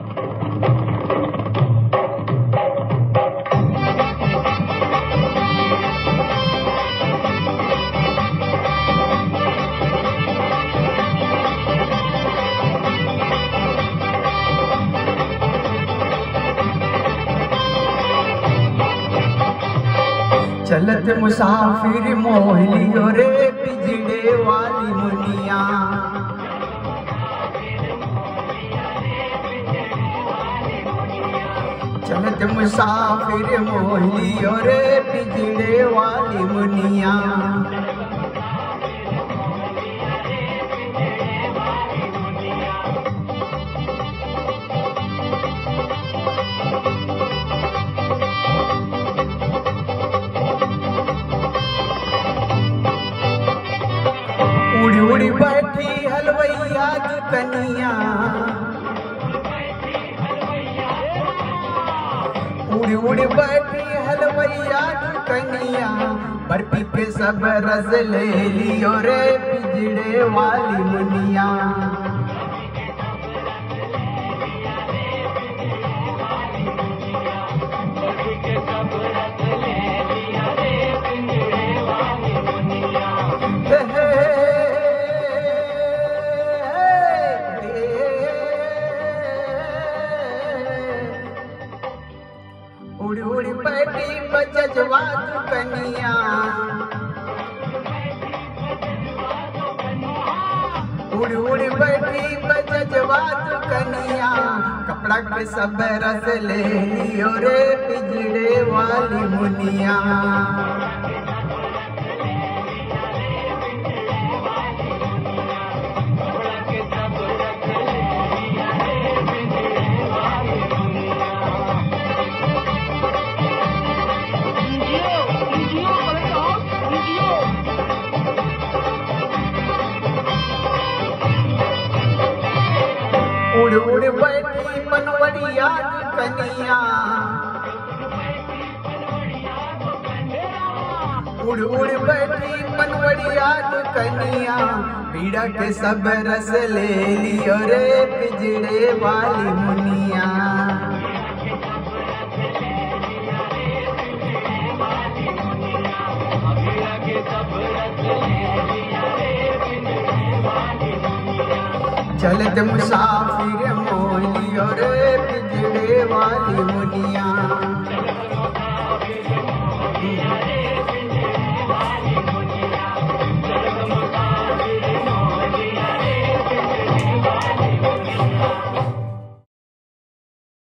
चलत मुसाफिर मोहलियो रे बिजड़े वाली मुनिया चलत मुसाफिर मोहलियो रे बिजड़े वाली मुनिया उड़ी उड़ी बैठी हलवैया कनिया उड़ी उड़ी बैठी हलवैया कनिया बर्फी पे सब रस ले लियो रे बिजड़े वाली मुनिया हे हे उड़ी उड़ी बैठी बजवा कनिया उड़ी उड़ी बैठी बजवा कनिया कपड़ा के सब रस ले लियो रे बिजड़े वाली मुनिया Indio, Indio, balik out, Indio. उड़ उड़ बैठी बनवरिया कनिया उड़ उड़ बैठी बनवरिया कनिया पीड़ा के सब रस ले लियो रे पिजड़े वाली मुनिया चलत मुसाफिर मोलियो रे पिजड़े वाली मुनिया